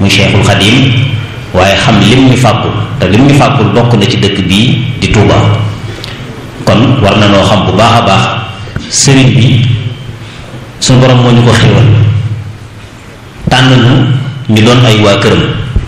muy Cheikhul Xadim waaye xam lim ñu fàggul te lim ñu fàggul bokk na ci dëkk bii di Touba kon war na noo xam bu baax a baax sëriñ bi suñu borom moo ñu ko xéwal tànn ñu ñu doon ay waa këram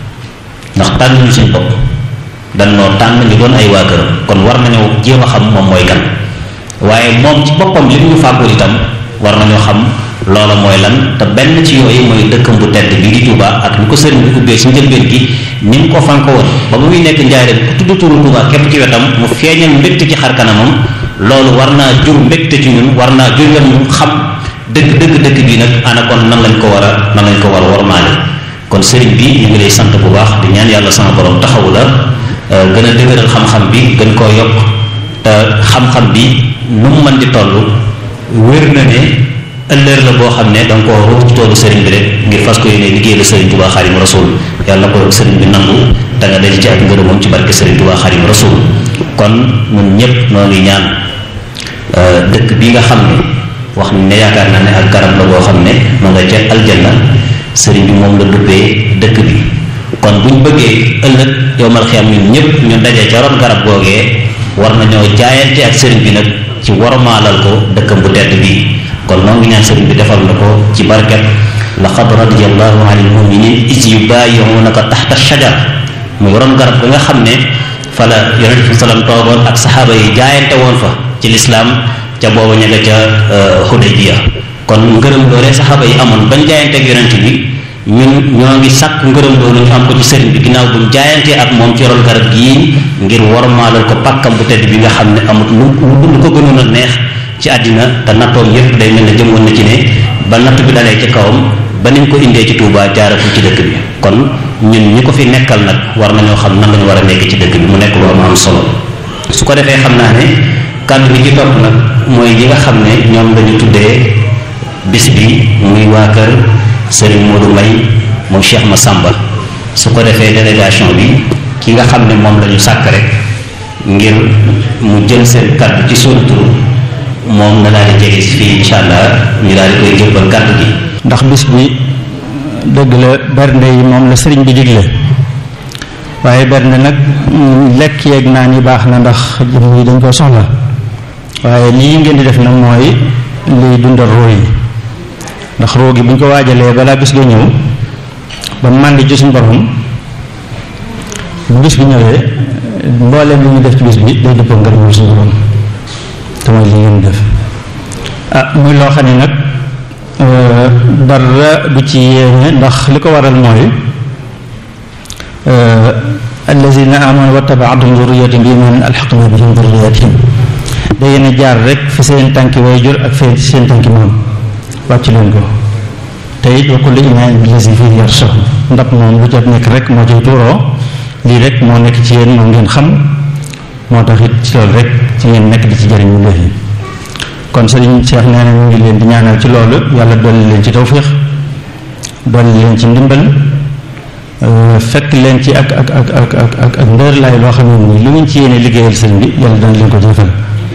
ndax tànn ñu suñ bopp dan noo tànn ñu doon ay waa këram kon war nañoo jéem a xam moom mooy kan waaye moom ci boppam li ñu fàggul itam war nañoo xam loola mooy lan te benn ci yooyu mooy dëkkam bu tedd bi di Touba ak ni ko sëriñ bi ubbee ci njëlbeen gi ni mu ko fanko woon ba mu muy nekk njaareem ku tudd turu Touba képp ci wetam mu feeñal mbégte ci xar kanamam loolu war naa jur mbégte ci ñun war naa jur yoon ñu xam dëgg dëgg dëkk bi nag ana kon nan lañ ko war a nan lañ ko war a wormaale kon sëriñ bi ñu ngi lay sant bu baax di ñaan yàlla sama borom taxawu la gën a dëgëral xam-xam bi gën koo yokk te xam-xam bi nu mu mën di toll wér na ne ëllëg la boo xam ne da nga koo ruux ci toolu sëriñ bi rek ngir fas ko yéene liggéey la sëriñ Tuubaa Xaadimu Rasuul yàlla ko sëriñ bi nangu da nga daj ci ak ngërëmam ci barke sëriñ Tuubaa Xaadimu Rasuul kon ñun ñëpp noo ngi ñaan dëkk bi nga xam ne wax ne yaakaar naa ne ak garab la boo xam ne ma nga ca aljanna sëriñ bi moom la duppee dëkk bi kon buñ bëggee ëllëg yowmal xiyam ñun ñëpp ñu dajee ca ron garab googee war nañoo jaayante ak sëriñ bi nag ci warmaalal ko dëkkam bu tedd bii kon noo ngi ñaan sëriñ bi defal na ko ci barket laqad radiyallahu anil muminin is yubayi'unaka taxta shajar muy ron garab ga nga xam ne fa la yonent bi salaam toogoon ak saxaaba yi jaayante woon fa ci lislaam ca booba ña nga ca Hudaybiya kon ngërëm loolee saxaaba yi amoon bañ jaayante ak yonent bi ñun ñoo ngi sàkk ngërëm loolu ñu am ko ci sëriñ bi ginnaaw buñ jaayantee ak moom ci ron garab gii ngir warmaalal ko pàkkam bu tedd bi nga xam ne amut lu lu ko gënoon a neex ci àddina te nattoom yépp day mel ne jëmoon na ci ne ba natt bi dalee ci kawam ba niñ ko indee ci Touba jaaratu ci dëkk bi kon ñun ñi ko fi nekkal nag war nañoo xam nan lañu war a nekk ci dëkk bi mu nekk lu am am solo su ko defee xam naa ne kàddu bi ci topp nag mooy yi nga xam ne ñoom lañu tuddee bis bi muy waa kër Serigne Modou May moom Cheikh Massamba su ko defee délégation bi ki nga xam ne moom lañu sàkk rek ngir mu jël seen kàddu ci sunu tur moom na daal di jege si fii incha allah ñu daal di koy jëbbal kàddu gi. ndax bis bi dëgg la bernde yi moom la sëriñ bi digle waaye bernde nag lekk yeeg naan yi baax na ndax jëm yi dañ ko soxla waaye lii ngeen di def nag mooy liy dundal roo yi ndax roo gi bu ñu ko waajalee balaa bis ga ñëw ba màndi ci suñu borom bu bis bi ñëwee mbooleem li ñu def ci bis bi day dëppoo ngërëmul suñu borom te mooy li ngeen def ah muy loo xam ne nag dara du ci yéene ndax li ko waral mooy allazina amanu wa tabaatuhum zurriyatuhum bi imanin alxaqna bihim zurriyatihim da yéen a jaar rek fi seen tànki way jur ak fi seen tànki maam wàcc leen ko te it wa kullu imaanin billazi fihi yarshah ndab moom lu jot nekk rek moo ciy tuuroo lii rek moo nekk ci yéen moom ngeen xam moo tax it ci loolu rek ci ngeen nekk di ci jëriñ ñu léegi kon sëriñ Cheikh nee na ñu ngi leen di ñaanal ci loolu yàlla dolli leen ci tawfiix dolli leen ci ndimbal fekk leen ci ak ak ak ak ak ak ak ndër laay loo xam ne nii lu ngeen ci yéene liggéeyal sëriñ bi yàlla dana leen ko jëfal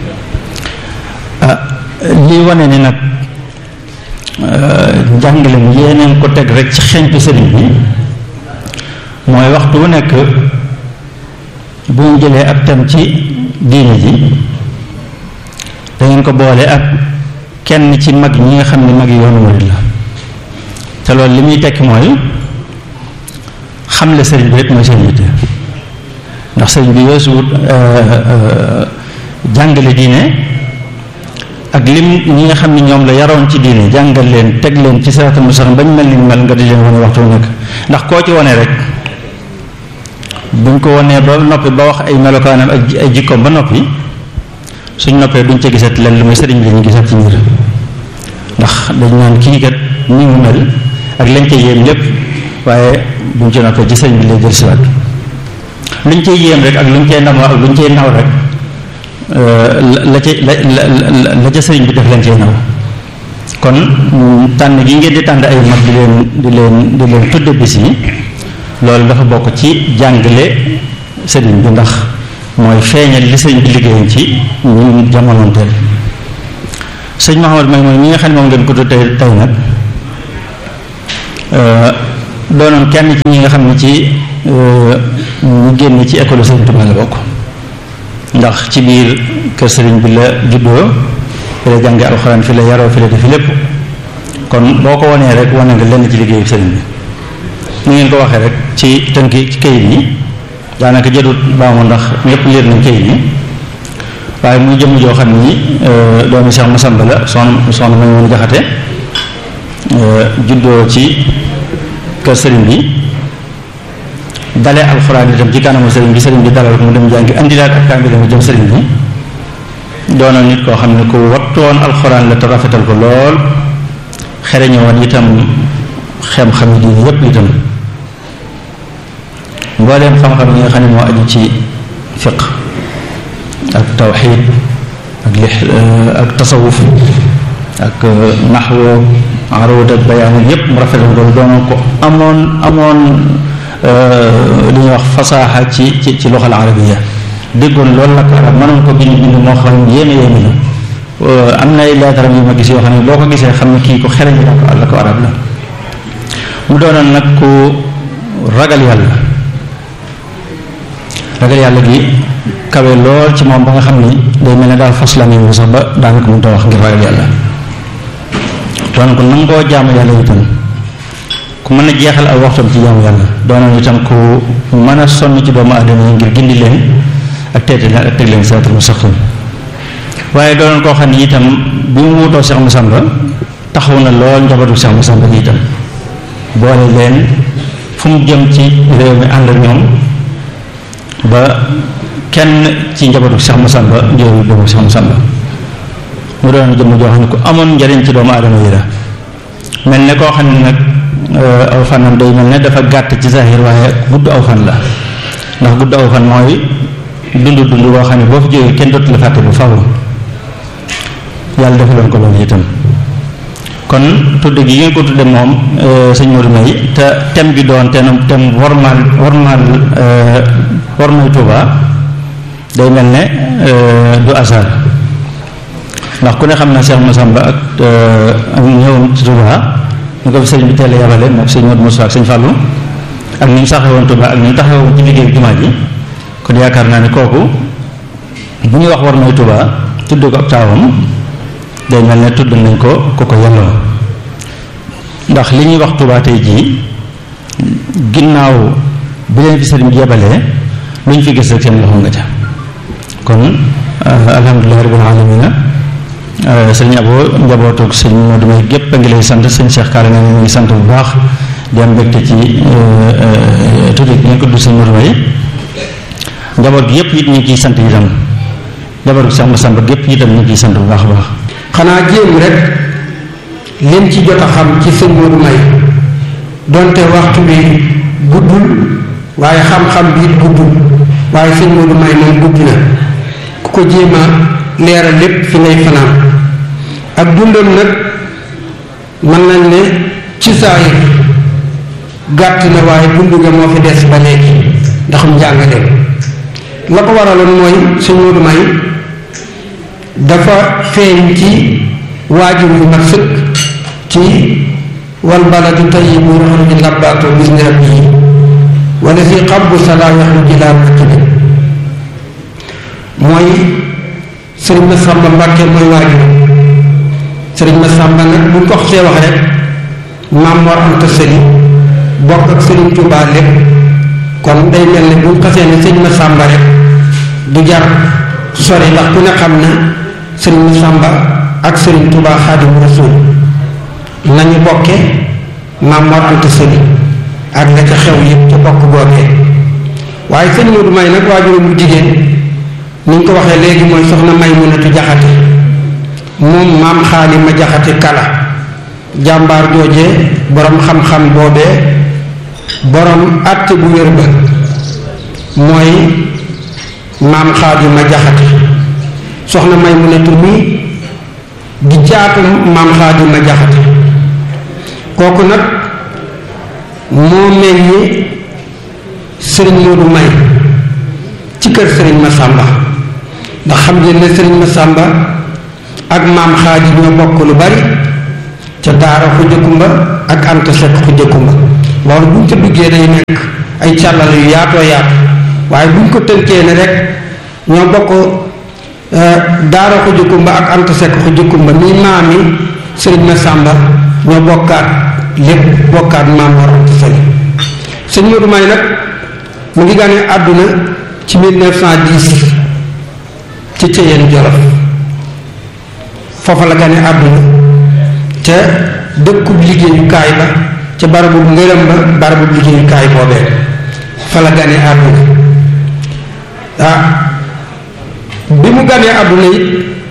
ah lii wane ni nag njàngale mi yéeneen ko teg rek ci xeñtu sëriñ bi mooy waxtu wu nekk bu ñu jëlee ab tam ci diine ji dangeen ko boole ak kenn ci mag ñi nga xam ne mag yi yoonu murid la te loolu li muy tekki mooy xamle sëriñ bi rek mooy seen yitte ndax sëriñ bi weesuwut jàngale diine ak lim ñi nga xam ne ñoom la yaroon ci diine jàngal leen teg leen ci siraatal mustaqiim bañ mel ni mel nga di leen wane waxtu nekk ndax koo ci wane rek buñ ko wanee ba noppi ba wax ay melokaanam ak ay jikkoom ba noppi suñ noppee duñ ca gisat leen lu muy sëriñ bi lañu gisat ci mbir ndax dañ naan kii kat ni mu mel ak lañ ca yéem lépp waaye buñ ci noppee ci sëriñ bi lay jël siwaat luñ cay yéem rek ak luñ cay namoo ak luñ cay naw rek la ca la la la ca sëriñ bi def leen cay naw kon tànn gi ngeen di tànn ay mag di leen di leen di leen tudde bis yi loolu dafa bokk ci jàngale sëriñ bi ndax mooy feeñal li sëriñ bi liggéeyoon ci ñun jamonoonteel sëñ Mahamad may mooy ñi nga xam ne moom ngeen ko tey tey nag doonoon kenn ci ñi nga xam ne ci ñu génn ci école Sëriñ Tuubaa la bokk ndax ci biir kër sëriñ bi la juddoo fi la jànge alxuraan fi la yaroo fi la defi lépp kon boo ko wanee rek wane nga lenn ci liggéeyu sëriñ bi ni ngeen ko waxee rek ci tënki ci kayit yi daanaka jëdut baamu ndax ñëpp leer nañ kayit yi waaye muy jëmm joo xam ni doomi Cheikh Massamba la soxna soxna ma woon jaxate juddoo ci kër sëriñ bi dale alxuraan itam ci kanamu sëriñ bi sëriñ bi dalal ko mu dem jàngi andilaat ak kaamil mu jëm sëriñ bi doonoon nit koo xam ne ku wattoon alxuraan la te rafetal ko lool xereñe woon itam xem-xam yi diine yépp itam mbooleem xam-xam yi nga xam ne moo aju ci fiq ak tawxiid ak li ak tasawuf ak naxwo aruud ak bayaan yépp mu rafetal ko doonoon ko amoon amoon li ñuy wax fasaaxa ci ci ci loxal arabiya déggoon loolu la ko arab mënoon ko bind bind moo xam ne yéeme yéeme la am na ay leetaram yu ma gis yoo xam ne boo ko gisee xam ne kii ko xereñ la ko la ko arab la mu doonoon nag ku ragal yàlla ragal yàlla gi kawe lool ci moom ba nga xam ni day mel ne daal fas la nii sax ba daanaka mënut a wax ngir ragal yàlla doon ko nangoo jaamu yàlla itam ku mën a jeexal ak waxtam ci jaamu yàlla doonoon itam ku mën a sonn ci doomu aadama yi ngir gindi leen ak teete leen ak teg leen siraatal mustaqim waaye doonoon koo xam ne itam bi mu wutoo Cheikh Massamba taxaw na lool njabootu Cheikh Massamba gi itam boole leen fu mu jëm ci réew mi ànd ak ñoom ba kenn ci njabootu Cheikh Massamba njëriñu doomu Cheikh Massamba mu doon jëmm joo xam ne ku amoon njariñ ci doomu aadama yi la mel ne koo xam ne nag aw fanam day mel ne dafa gàtt ci zahir waaye gudd aw fan la ndax gudd aw fan mooy dund dund boo xam ne boo fi jógee kenn dootu la fàtte bu faw yàlla defaloon ko loolu itam kon tudd gi ngeen ko tudde moom sëñ Modou May te thème bi doon te thème wormaal wormaal wormay Tuuba day mel ne du asar ndax ku ne xam na Cheikh Massamba ak ak ñëwam ci Tuuba ñu ko fi sëriñ bi teel a yabale moom sëñ Modou Moussa ak sëñ Fallou ak ni mu saxewoon Tuuba ak ni mu taxawoon ci liggéey jumaa ji kon yaakaar naa ne kooku bu ñuy wax wormay Tuuba tudd ko ab taawam day mel ne tudd nañ ko ku ko yelloo ndax li ñuy wax Tuubaa tey jii ginnaaw bi leen fi sëriñ bi yebalee lu ñu fi gis rek seen loxo nga ca kon alhamdulilah rabbil alamina sëriñ Abo njabootu sëñ Modou May gépp a ngi lay sant sëñ Cheikh Kaare na ñu ngi sant bu baax di am mbégte ci tudd gi ngeen ko tudd sëñ Modou May njaboot gi yépp it ñu ngi ciy sant itam njaboot gi Cheikh Massamba gépp itam ñu ngi ciy sant bu baax a baax xanaa jéem rek lim ci jot a xam ci sëñ Modou May donte waxtu bi guddul waaye xam-xam bi it guddul waaye sëñ Modou May moom gudd na ku ko jéem a leeral lépp fi ngay fanaan ak dundam nag mën nañ ne ci saayir gàtt na waaye dund nga moo fi des ba léegi ndaxum njàngaleem la ko waraloon mooy sëñ Modou May dafa feeñ ci waajur yu mat sëkk ci wal baladu tayyibu yaxruju nabaatu bizni rabbihi wala si xabbu salaa yaxruju laa naqibi mooy sëriñ ma sàmba mbàkke mooy waajur sëriñ ma sàmba nag bu ko xasee wax rek maam Mor Anta Sali bokk ak sëriñ Tuubaa lépp kon day mel ne bu xasee ne sëriñ ma sàmba rek du jar sori ndax ku ne xam na sëriñ ma sàmba ak sëriñ Tuubaa Xaadimu Rasuul nañu bokke maam Mor Anta Sali ak la ca xew yëpp ca bokk googee waaye sëñ Modou May nag waajuram bu jigéen ni ñu ko waxee léegi mooy soxna Maymunatu Jaxate moom maam xaali ma jaxate kala jàmbaar jooje borom xam-xam boobee borom àtte bu wér ba mooy maam xaali ma jaxate soxna Maymunatu mi di jaatu maam xaali ma jaxate kooku nag moo meññi sëriñ Modou May ci kër sëriñ Massamba ndax xam ngeen ne sëriñ Massamba ak maam xaaji ñoo bokk lu bari ca daara xujja kumba ak anta sekk xujja kumba loolu buñ ca duggee day nekk ay càllal yu yaatoo yaatu waaye buñ ko tënkee ne rek ñoo bokk daara ko jukkumba ak anta sekk ko jukkumba mi maami sëriñ Masamba ñoo bokkaat lépp bokkaat maam war anta sëriñ sëñ Modou May nag mu ngi gane àdduna ci 1910 ci Ceyeen Jolof foofa la gane àdduna te dëkkub liggéeyukaay ba ca barabu ngërëm ba barabu liggéeyukaay boobee fa la gane àdduna ah bi mu ganee àdduna it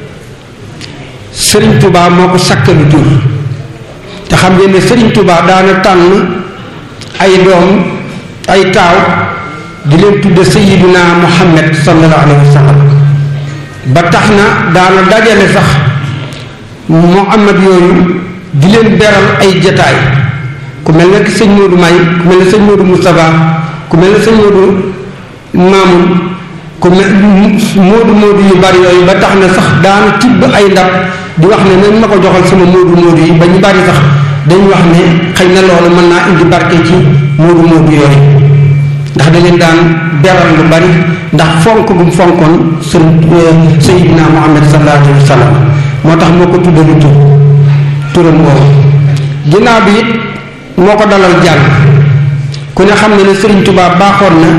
Sëriñ Tuubaa moo ko sakkalu tur te xam ngeen ne Sëriñ Tuubaa daana tànn ay doom ay taaw di leen tudde Sayyiduna Muhammad sallallahu alayhi wa sallam ba tax na daana dajale sax Muhammad yooyu di leen beral ay jataay ku mel ne sëñ Modou May ku mel ne sëñ Modou Moustapha ku mel ne sëñ Modou Mamoun ku mel Modou Modou yu bari yooyu ba tax na sax daana tibb ay ndab di wax ne nañ ma ko joxal sama Modou Modou yi ba ñu bari sax dañ wax ne xëy na loolu mën naa indi barke ci Modou Modou yooyu ndax da leen daan beral lu bari ndax fonk bu mu fonkoon sëñ Sayyidina Muhammad sallallahu alayhi wa sallam moo tax moo ko tuddalu tur turam woowu ginnaaw bi it moo ko dalal jàng ku ne xam ne ne Sëriñ Tuubaa baaxoon na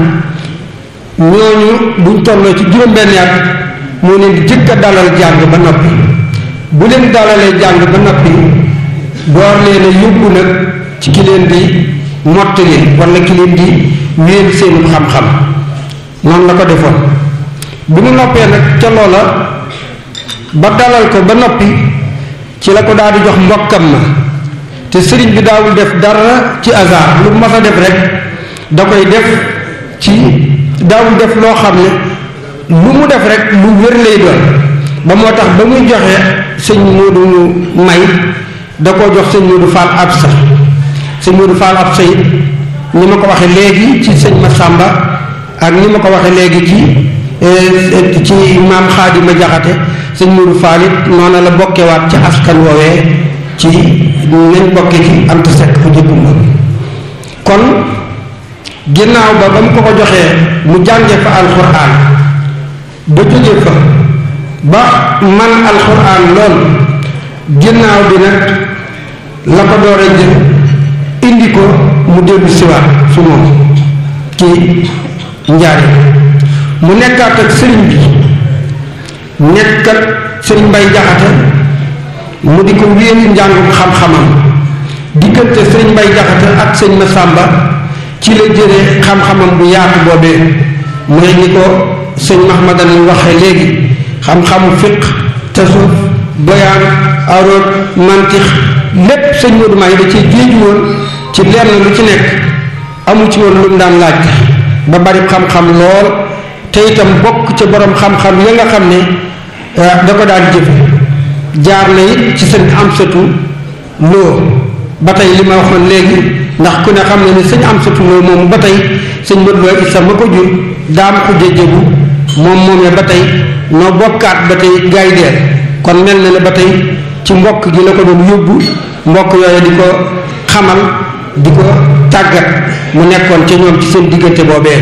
ñooñu buñ tolloo ci juróom-benn at moo leen di jëkk a dalal jàng ba noppi bu leen dalalee jàng ba noppi door leen a yóbbu nag ci ki leen di mottali wala ki leen di wéel seenu xam-xam noonu la ko defoon bi mu noppee nag ca loola ba dalal ko ba noppi ci la ko daal di jox mbokkam ma te sëriñ bi daawul def dara ci hasard lu mas a def rek da koy def ci daawul def loo xam ne lu mu def rek lu wér lay doon ba moo tax ba muy joxe sëñ Moodu may da koo jox sëñ Moodu Fall Absa sëñ Moodu Fall Absa it ni ma ko waxee léegi ci sëñ Massamba ak ni ma ko waxee léegi ci ci maam Xaadima Jaxate sëñ Moodu Fall it noonu la bokkewaat ci askan woowee ci nañ bokke ci Anta Seck fu jëkkum ba kon ginnaaw ba ba mu ko ko joxee mu jànge fa alxuraan ba jóge fa ba man alxuraan lool ginnaaw bi nag la ko door a jël indi ko mu dellu siwaat su moom ci njaari mu nekkaat ak sëriñ bi nekkat sëriñ Mbay Jaxate mu di ko wéeru njàngum xam-xamam diggante sëriñ Mbay Jaxate ak sëñ Masamba ci la jëlee xam-xamam bu yaatu boobee mooy ni ko sëñ Mahmadan waxee léegi xam-xamu fiq tasuf bayaan aroot mantix lépp sëñ Modou May da ci géeju woon ci lenn lu ci nekk amu ci woon lu mu daan laaj ba bari xam-xam lool te itam bokk ca borom xam-xam ya nga xam ne da ko daan jëfe jaar na it ci sëñ Amsatu Loo ba tey li ma waxoon léegi ndax ku ne xam ne ni sëñ Amsatu Loo moomu ba tey sëñ Modou Lo Issa ma ko jur daam ko jëjëbu moom moomee ba tey noo bokkaat ba tey gaay deel kon mel na ne ba tey ci mbokk gi la ko doon yóbbu mbokk yooyu di ko xamal di ko tàggat mu nekkoon ci ñoom ci seen diggante boobee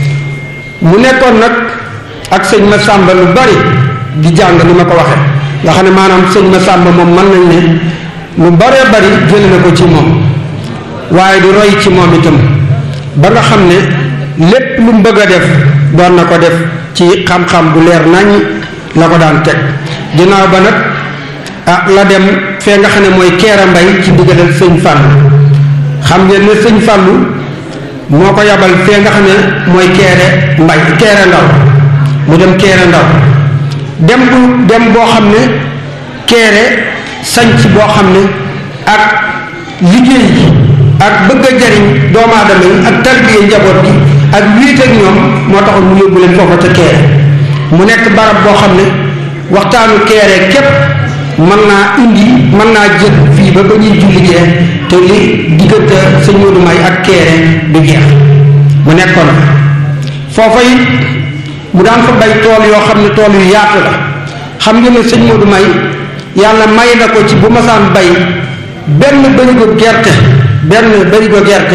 mu nekkoon nag ak sëñ ma sàmba lu bari di jàng ni ma ko waxe nga xam ne maanaam sëñ ma sàmba moom mën nañ ne lu baree bari jële na ko ci moom waaye di roy ci moom itam ba nga xam ne lépp lu mu bëgg a def doon na ko def ci xam-xam bu leer nañ la ko daan teg ginnaaw ba nag ah la dem fee nga xam ne mooy keera mbay ci diggalal sëñ Fàllu xam ngeen ne sëñ Fàllu moo ko yabal fee nga xam ne mooy keere mbay keere ndaw mu dem keere ndaw dem bu dem boo xam ne keere sanc boo xam ne ak liggéey yi ak bëgg a jariñ doomu aadama yi ak tarbiye njaboot gi ak wiit ak ñoom moo taxoon mu yóbbu leen foofa ca keere mu nekk barab boo xam ne waxtaanu keere képp mën naa indi mën naa jël fii ba ba ñuy julli gee te li diggante sëñ Modou May ak keere du jeex mu nekkoon foofa it mu daan fa bay tool yoo xam ne tool yu yaatu la xam nga ne sëñ Modou May yàlla may na ko ci bu masaan bay benn bërigo gerte benn bërigo gerte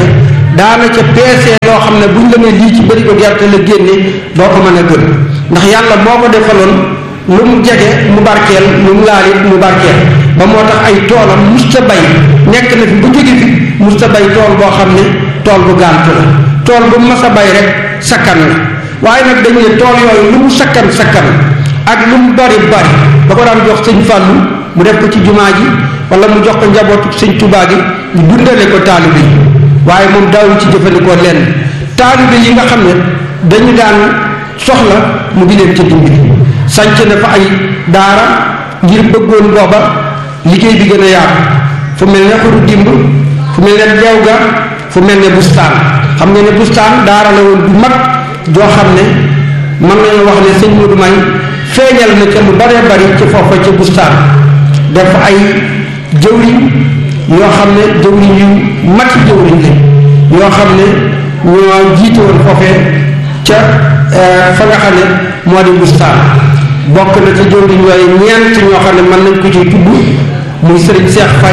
daana ca peesee loo xam ne buñ la ne lii ci bëri ko gerte la génne doo ko mën a gën ndax yàlla moo ko defaloon lu mu jege mu barkeel lu mu laal it mu barkeel ba moo tax ay toolam musta bay nekk na fi bu jóge fi musta bay tool boo xam ne tool bu gàntu la tool bu mas a bay rek sakkan la waaye nag dañu ne tool yooyu lu mu sakkan sakkan ak lu mu bari bari da ko daan jox sëñ Fàllu mu def ko ci jumaa ji wala mu jox ko njabootu sëñ Tubaa gi ñu dundale ko taalibe yi waaye moom daawu ci jëfandikoo lenn taalibe yi nga xam ne dañu daan soxla mu di leen ca dimbali sanc na fa ay daara ngir bëggoon booba liggéey bi gën a yaatu fu mel ne xuru dimb fu mel ne deew ga fu mel ne bustaan xam nga ne bustaan daara la woon bu mag joo xam ne mën nañu wax ne sëñ Modou May feeñal na ca lu baree bari ci foofa ca bustaan def ay jëwriñ yoo xam ne jëwriñ yu mati jëwriñ la yoo xam ne ñoo jiite woon foofee ca fa nga xam ne moo di bustaan bokk na ca jëwriñ yooyu ñeent ñoo xam ne mën nañ ko ci tudd muy sëriñ Seex Fay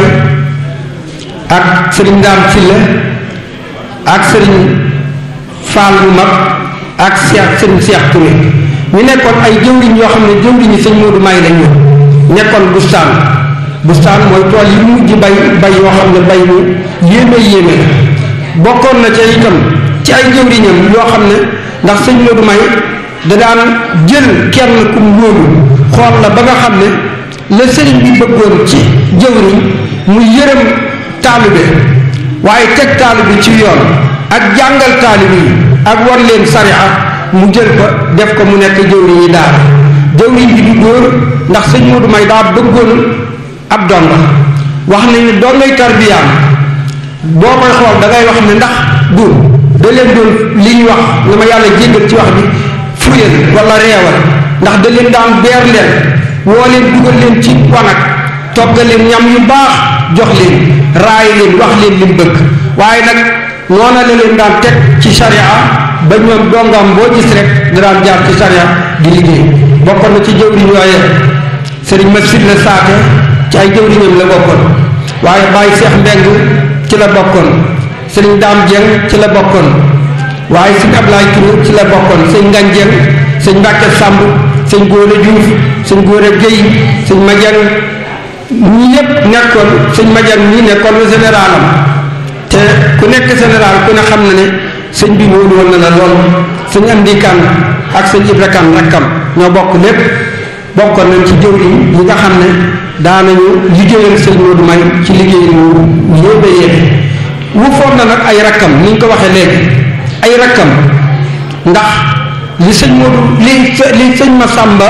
ak sëriñ Ndaam Silla ak sëriñ Faal bu mag ak Seex sëriñ Seex Touré ñu nekkoon ay jëwriñ yoo xam ne jëwriñi sëñ Moodu May lañ ñu nekkoon bustaan bustaan mooy tool yi mujj bay bay yoo xam ne bay mu yéeme yéeme bokkoon na ca itam ci ay jëwriñam yoo xam ne ndax sëñ Moodu May da daan jël kenn ku mu wóolu xool la ba nga xam ne la sëriñ bi bëggoon ci jëwriñ mu yërëm taalibe waaye teg taalibe ci yoon ak jàngal taalibe yi ak wan leen sariya mu jël ko def ko mu nekk jëwriñ yi daara jëwriñ bi du góor ndax sëñ Moodu May daa bëggoon ab donga wax nañu dongay tarbiyaam boo koy xool da ngay wax ne ndax du da leen doon li ñu wax na ma yàlla jéggal ci wax bi fuyal wala reewal ndax da leen daan beer leen woo leen dugal leen ci wanag toggal leen ñam yu baax jox leen raay leen wax leen lim bëgg waaye nag noona la leen daan teg ci sharia ba ñoom dongam boo gis rek da daan jaar ci sharia di liggéey bokkoon na ci jëwriñ yooye sëriñ ma sit la saate ci ay jëwriñam la bokkoon waaye Baye Seex Mbeng ci la bokkoon sëriñ Daam Jeng ci la bokkoon waaye sëñ Ablaay Touré ci la bokkoon sëñ Ngan Jeng sëñ Mbàkke Sàmb sëñ Góora Juuf sëñ Góora Géy sëñ Majang ñi ñëpp nekkoon sëñ Majang ñi nekkoon lu généralam te ku nekk général ku ne xam na ne sëñ bi wóolu woon na la lool sëñ Amdi Kan ak sëñ Ibra Kan rakkam ñoo bokk lépp bokkoon nañ ci jëwriñ yi nga xam ne daanañu liggéeyal sëñ Moodu May ci liggéey lu yéebe yéebe wu foog na nag ay rakkam ni ñu ko waxee léegi ay rakkam ndax li sëñ Moodu li li sëñ Masamba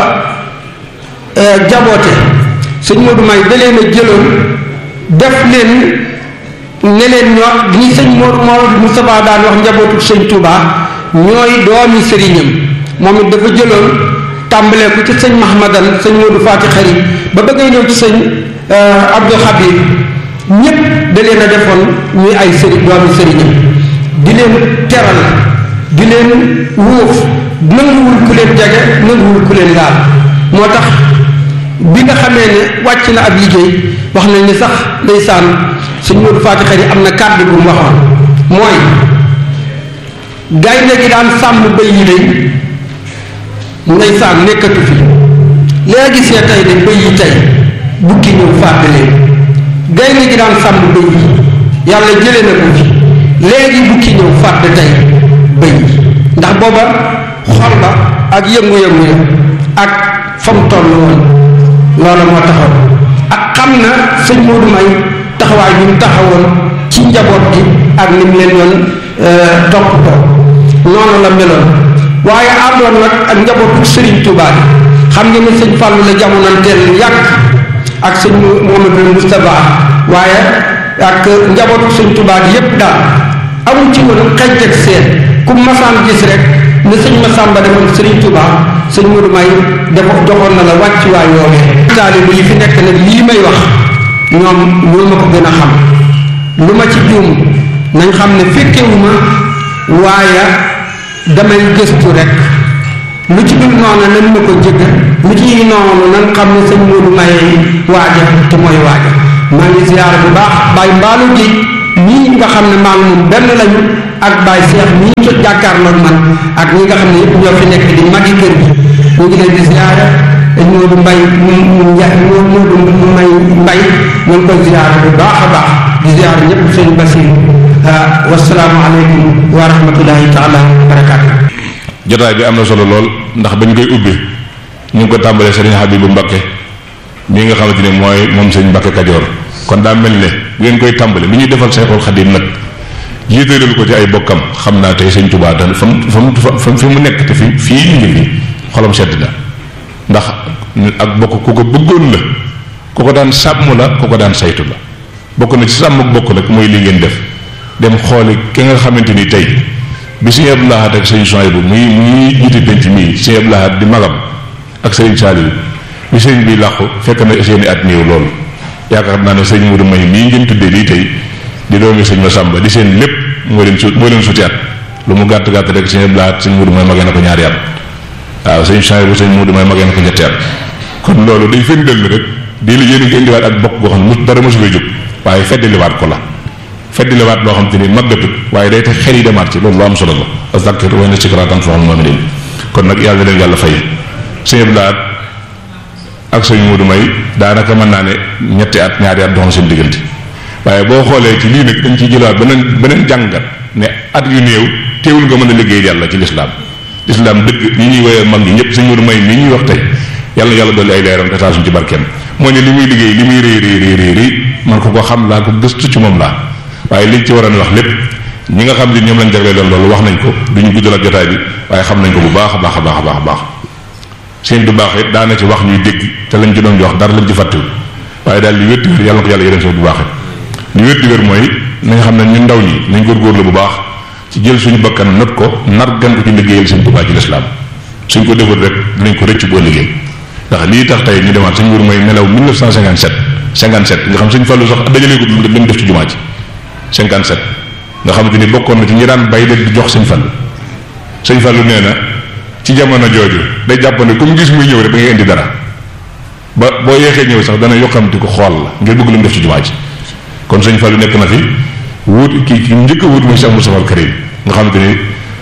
jaboote sëñ Moodu May da leen a jëloon def leen ne leen ñoo ñi sëñ Moodu Moodu Moustapha daan wax njabootu sëñ Touba ñooy doomi sëriñam moom it dafa jëloon tàmbalee ko ci sëñ Mahmadan sëñ Moodu Faati Xari ba bëggee ñëw ci sëñ Abdou Xabir ñépp da leen a defoon ñuy ay sëriñ doomi sëriñam di leen teral di leen wuuf nanguwul ku leen jege nanguwul ku leen laal moo tax bi nga xamee ne wàcc na ab liggéey wax nañ ni sax ndeysaan sëñ Moodu Faati Xari am na kàddu bu mu waxoon mooy gaynde gi daan sàmm bëy yi day ndeysaan nekkatu fi léegi see tey de bëy yi tey bukki ñëw fàdd leen gaynde gi daan sàmm bëy yi yàlla jële na ko fi léegi bukki ñëw fàdd tey bëy yi ndax booba xol ba ak yëngu-yëngu ya ak fa mu toll woon loola moo taxaw ak xam na sëñ Moodu May taxawaay bi mu taxawoon ci njaboot gi ak ni mu leen doon toppatoo noonu la meloon waaye àndoon nag ak njabootu Serigne Touba bi xam ngeen ne sëñ Fallou la jamonanteel lu yàgg ak sëñ Mouhamadou Moustapha waaye ak njabootu sëñ Touba bi yépp daal amul ci woon xej ak seen ku masaan gis rek ne sëñ Massamba defoon Serigne Touba sëñ Modou May dafa joxoon na la wàcc waay yoowee taalibe yi fi nekk nag lii may wax ñoom ñoo ma ko gën a xam lu ma ci juum nañ xam ne fekkewuma waaye damay gëstu rek lu ci dul noonu nan ma ko jëgg lu ci noonu nan xam ne sëñ Modou May waaja te mooy waaja maa ngi ziyaar bu baax bàyyi mbaalu géej ñii nga xam ne maa ngi moom benn lañu ak Baye Cheikh ñii ci jàkkaarloog man ak ñi nga xam ne yëpp ñoo fi nekk di magi kër gi ñu ngi leen di ziyaara Moodu Mbay mu nja Moodu Mbay Mbay ñu ngi koy ziyaara bu baax a baax di ziyaara ñëpp sëñ Basiir wasalaamu aleykum wa rahmatullahi taala wa barakaatu jotaay bi am na solo lool ndax bañ koy ubbi ñu ngi ko tàmbalee sëriñ Habibu Mbakke mii nga xamante ne mooy moom sëñ Mbakke Kajoor kon daa mel ne bu ngeen koy tàmbale lu ñuy defal Seexul Xadim nag jiitalal ko ci ay bokkam xam naa tey sëñ Tuubaa da fa mu fa mu fi mu nekk te fi fii ñu ngi fi xolam sedd na ndax ak bokk ku ko bëggoon la ku ko daan sàmm la ku ko daan saytu la bokk na ci sàmm ak bokk nag mooy li ngeen def dem xooli ki nga xamante ni tey bi sëñ Abdou Lahad ak sëñ Souhaïbou muy muy jiite penc mii sëñ Abdou Lahad di magam ak sëñ Saliou bi sëñ bi làqu fekk na seeni at néew loolu yaakaar naa ne sëñ Modou May mii ngeen tuddee lii tey di doomi sëñ Massamba di seen lépp moo leen su moo leen suti at lu mu gàtt gàtt rek sëñ Abdou Lahad sëñ Modou May magee na ko ñaari at waaw sëñ Souhaïbou sëñ Modou May magee na ko ñetti at kon loolu day firndeel ni rek di la yéen a ngi indiwaat ak bokk goo xam ne dara mosu fay jóg waaye feddaliwaat ko la feddaliwaat loo xam te ni màggatut waaye day tax xel yi demaat ci loolu lu am solo la azakir wa inna zikraa tanfa'ul mu'miniin kon nag yàlla leen yàlla fay sëñ Abdou Lahad ak sëñ Modou May daanaka mën naa ne ñetti at ñaari at doxoon seen diggante waaye boo xoolee ci lii nag dañ ciy jëlaat beneen beneen jàngat ne at yu néew teewul nga mën a liggéey yàlla ci lislaam lislaam dëgg ñi ñuy woowee mag ñi ñëpp sëñ Modou May mii ñuy wax tey yàlla yàlla dolli ay leeram te taasuñ ci barkeem moo ne li muy liggéey li muy réy réy réy réy man ko ko xam laa ko gëstu ci moom laa waaye liñ ci waroon wax lépp ñi nga xam ne ñoom lañ jagleel loolu loolu wax nañ ko duñu guddal ak jotaay bi waaye xam nañ ko bu baax a baax a baax a baax a baax seen du baax it daana ci wax ñuy dégg te lañ ci doon wax dara lañ ci fàttewu waaye daal li wér di wér yàlla na ko yàlla yërëm seen bu baax li wér di wér mooy nañ xam ne ñun ndaw ñi nañ góorgóorlu bu baax ci jël suñu bakkan not ko nar gan ko ci liggéeyal seen Tuubaa ci lislaam suñ ko deful rek dinañ ko rëcc boo liggéey ndax lii tax tey ñu demaat suñ wur mooy nelaw 1957 57 nga xam suñ fàllu sax dajalee ko li mu def ci jumaa ji 57 nga xamante ni bokkoon na ci ñi daan bay de di jox sëñ Fallu sëñ Fallu nee na ci jamono jooju day jàpp ne comme gis muy ñëw rek da ngay indi dara ba boo yeexee ñëw sax dana yokkamti ko xool la ngir bëgg lu mu def ci jumaa ji kon sëñ Fallu nekk na fi wut ki ki njëkk a wut mooy Cheikh Moustapha al Karim nga xamante ni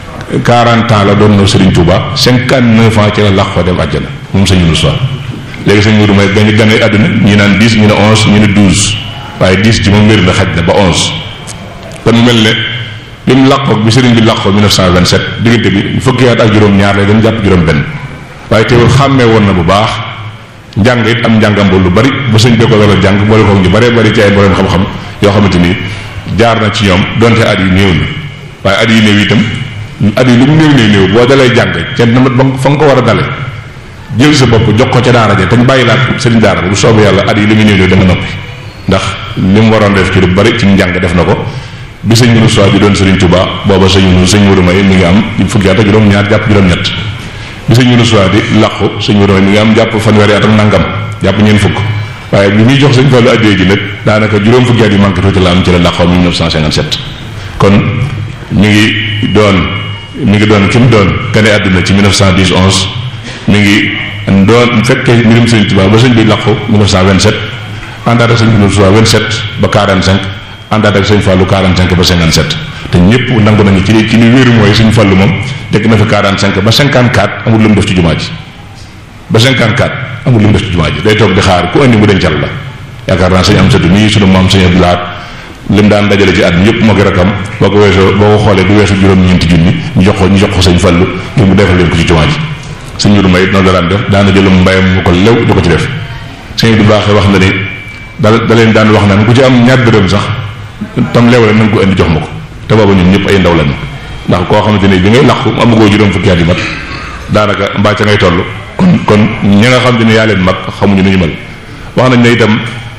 40 ans la doon na Serigne Touba 59 ans ci la làq fa dem àjjana moom sëñ Moustapha léegi sëñ Moudou may gañu gane àdduna ñi naan 10 ñu ne 11 ñu ne 12 waaye 10 ci moom wér na xaj na ba 11 kon mu mel ne bi mu làqoo bi sëriñ bi làqoo 1927 diggante bi fukki at ak juróom-ñaar lay doon jàpp juróom-benn waaye teewul xàmmee woon na bu baax njàng it am njàngam lu bari ba sëñ bi ko doon jàng boole ko ñu baree bari ci ay borom xam-xam yoo xamante ni jaar na ci ñoom donte at yu néew na waaye at yu néew itam at yi lu mu néew néew néew boo dalee jàng ca na ba fa nga ko war a dale jël sa bopp jox ko ca daara ja te ñu bàyyi laat sëriñ daara bu soobee yàlla at yi li muy néew néew da nga noppi ndax li mu waroon def ci lu bari ci njàng def na ko bi sëñ Mourou Sow bi doon Serigne Touba booba sëñ Mourou sëñ Mourou May mi ngi am fukki at ak juróom-ñaar jàpp juróom-ñett bi sëñ Mourou Sow di làqu sëñ Mourou May mi ngi am jàpp fanweeri at ak nangam jàpp ñeent fukk waaye bi muy jox sëñ Fallou addee ji nag daanaka juróom fukki at yi manqué tuuti la am ci la làqoo 1957 kon mi ngi doon mi ngi doon ki mu doon gane àdduna ci 1910 11 mi ngi doon fekkee mbirum sëñ Touba ba sëñ bi làqu 1927 àndaat ak sëñ Mourou Sow 27 ba 45 àndaat ak sëñ Fallou 45 ba 57 te ñëpp nangu nañu ci li ci li wéeru mooy sëñ Fallou moom dekk na fi 45 ba 54 amul lu mu def ci jumaa ji ba 54 amul lu mu def ci jumaa ji day toog di xaar ku andi mu dencal la yaakaar naa sëñ am sëtu nii sunu maam sëñ Abdou Lahad lim daan dajale ci at ñëpp moo ko rakam boo ko weesoo boo ko xoolee du weesu juróom-ñeenti junni ñu jox ko ñu jox ko sëñ Fallou ngir mu defal leen ko ci jumaa ji sëñ Mourou May noonu la daan def daana jëlum mbayam mu ko lew di ko ci def sëñ Abdou baaxee wax na ni da da leen daan wax naan ku ci am ñaar dërëm sax tam leewale na nga ko indi jox ma ko te booba ñun ñëpp ay ndaw lañu ndax koo xamante ni bi ngay làqu amagoo juróom fukki at yi mat daanaka mbaa ca ngay toll kon kon ñi nga xamante ni yaa leen mag xamuñu nu ñu mel wax nañ ne itam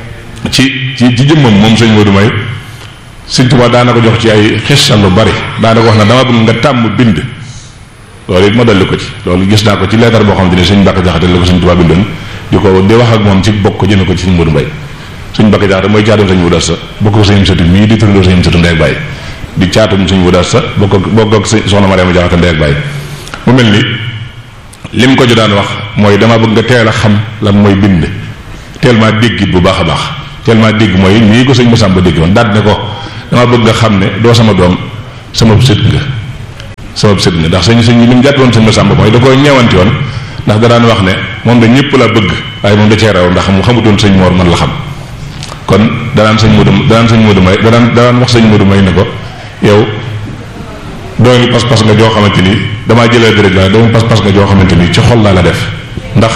ci ci ci jëmmam moom sëñ Modou May sëñ Tuubaa daana ko jox ci ay xisal lu bari daana ko wax na dama bëgg nga tàmm bind loolu it ma dolli ko ci loolu gis naa ko ci leetar boo xamante ni sëñ Mbàkke Jaxate la ko sëñ Tuubaa bindoon di ko di wax ak moom ci bokk jëme ko ci sëñ Modou May sëñ Mbàkke Jaxate mooy caatum sëñ Modou sa bokk ak sëñ sëtu mii di turandoo sëñ sëtu ndey ak bàyyi di caatum sëñ Modou sa bokk ak bokk ak soxna Mariama Jaxate ndey ak bàyyi mu mel ni lim ko ju daan wax mooy dama bëgg nga teel a xam lan mooy bind teel maa dégg bu baax a baax teel maa dégg mooy nii ko sëñ Masamba dégg woon daal ne ko dama bëgg nga xam ne doo sama doom sama sët nga sama sët nga ndax sëñ sëñ li mu jàpp woon sëñ Masamba mooy da koo ñeewanti woon ndax da daan wax ne moom da ñëpp la bëgg waaye moom da cee raw ndax mu xamutoon sëñ Mor man la xam kon danaan sëñ Modou danaan sëñ Modou may danaan danaan wax sëñ Modou may ne ko yow dooni pas-pas nga joo xamante ni damaa jëlee dërëj waaye dooni pas-pas nga joo xamante ni ci xol laa la def ndax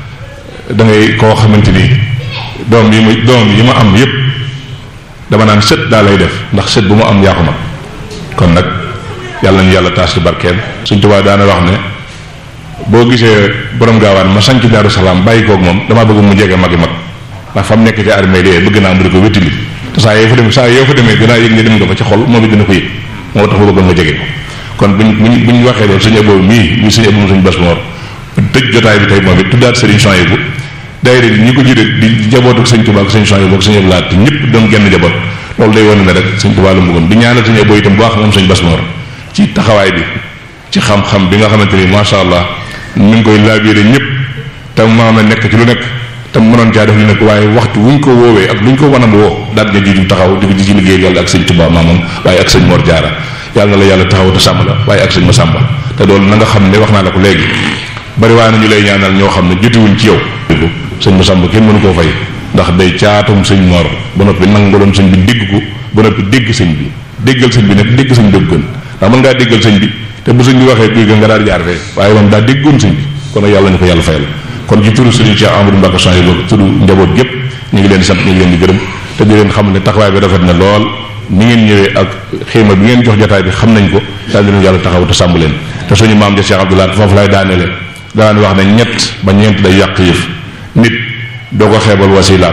da ngay koo xamante ni doom yi ma doom yi ma am yépp dama naan sët daa lay def ndax sët bu ma am yaa ko mag kon nag yàlla nañu yàlla taas ci barkeel suñ tubaab daana wax ne boo gisee borom gaawaan ma sanc daaru salaam bàyyi koog moom damaa bëgg mu jege magi mag ndax fa mu nekk ci armée lee bëgg naa mu di ko wéttili te saa yoo fa demee saa yoo fa demee dinaa yëg ne dem nga fa ci xol moom it dina ko yëg moo tax ma bëggoon nga jege ko kon buñ buñ buñ waxee loolu suñu aboobu mii muy suñu aboobu suñu bas moor tëj jotaay bi tey moom it tuddaat sëriñ Souhaïbou daayira ñi ko jëlee di jabootu sëñ Tuubaa ak sëñ Souhaïbou ak sëñ Abdou Lahad te ñëpp doon genn jaboot loolu day wane ne rek sëñ Tuubaa la mu bëggoon di ñaanal sëñ aboobu itam bu baax moom sëñ bas moor ci taxawaay bi ci xam-xam bi nga xamante ni macha allah mi ngi koy laabiire ñëpp te maama nekk ci lu nekk te mënoon caa def lu nekk waaye waxtu wuñ ko woowee ak luñ ko wanam woo daal nga ji taxaw di ci liggéey yàlla ak sëñ Tuubaa maamam waaye ak sëñ Mor Jaara yàlla na la yàlla taxaw te sàmm la waaye ak sëñ ma sàmba te loolu na nga xam ne wax naa la ko léegi bari waa na ñu lay ñaanal ñoo xam ne jotiwuñ ci yow sëñ ma sàmba kenn mënu koo fay ndax day caatum sëñ Mor ba noppi nangaloon sëñ bi dégg ko ba noppi dégg sëñ bi déggal sëñ bi nag dégg sëñ bi gën ndax mën ngaa déggal sëñ bi te bu sëñ bi waxee kuy gën nga daal jaar fee waaye moom daa déggoon sëñ bi kon nag yàlla ñu ko yàlla fayal kon ci turu sëriñ Cheikh Amadou Mbacke Souhaïbou turu njaboot gépp ñu ngi leen di sant ñu ngi leen di gërëm te di leen xam ne taxawaay bi rafet na lool ni ngeen ñëwee ak xéema bi ngeen jox jotaay bi xam nañ ko daal di leen yàlla taxaw te sàmm leen te suñu maam ja Cheikh Abdoulaye foofu lay daaneele daan wax ne ñett ba ñeent day yàq yëf nit doo ko xeebal wasilaam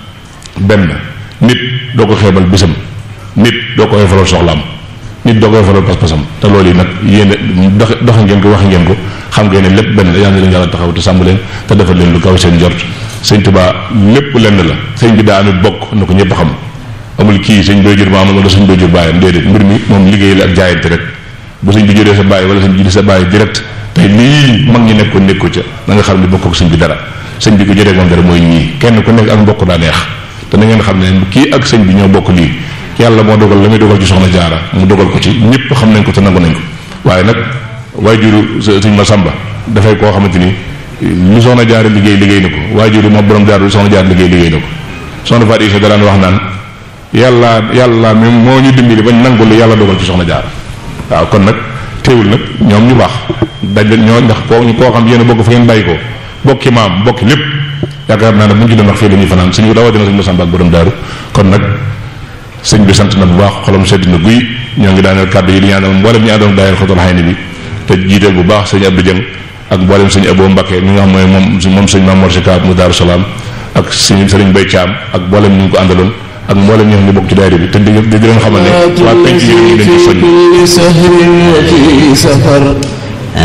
benn nit doo ko xeebal bisam nit doo ko oyofalal soxlaam nit doo ko oyofalal pas-pasam te loolu yi nag yéen dox doxe ngeen ko waxe ngeen ko xam ngeen ne lépp benn la yàlla na leen yàlla taxaw te sàmm leen te defal leen lu kaw seen jort sëñ Tuubaa lépp lenn la sëñ bi daa amit bokk na ko ñëpp xam amul kii sëñ booy jur maamam wala sëñ booy jur bàyyam déedéet mbir mi moom liggéey la ak jaayante rek bu sëñ bi juree sa bàyyi wala sëñ bi juree sa bàyyi direct tey lii mag ñi nekkoon nekku ca na nga xam ne bokk ak sëñ bi dara sëñ bi ko jotee moom dara mooy ñii kenn ku nekk ak mbokk daa neex te na ngeen xam ne kii ak sëñ bi ñoo bokk lii yàlla moo dogal la muy dogal ci soxna jaara mu dogal ko ci ñëpp xam nañ ko te nangu nañ ko waaye nag waajuru sëñ ma sàmba dafay koo xamante ni lu soxna jaara liggéey liggéey na ko waajuru moom borom jaara lu soxna jaara liggéey liggéey na ko soxna Fatou Issa daraan wax naan yàlla yàlla même moo ñu dimbali bañ nangu lu yàlla dogal ci soxna jaara waaw kon nag teewul nag ñoom ñu baax daj ñoo ndax koo ñu koo xam yéen a bokk fa ngeen bàyyi ko bokki maam bokki lépp yaakaar naa ne bu ñu ci doon wax fii la ñuy fanaan suñu rawatina sëñ Masamba ak borom daaru kon nag sëñ bi sant na bu baax xolam sedd na guy ñoo ngi daaneel kàddu yi di ñaanal mboolem ñu àndoon daayal xotal xay ni bi te jiiteel bu baax sëñ Abdou Dieng ak mboolem sëñ Abo Mbakke mi nga xam mooy moom moom sëñ Mamour Si Kaab mu Daaru Salaam ak sëñ sëriñ Bay Caam ak mboolem ñu ngi ko àndaloon ak mboolem ñoo xam ne bokk ci daayira bi te di di leen xamal ne waa penc yi ñu leen ci soññ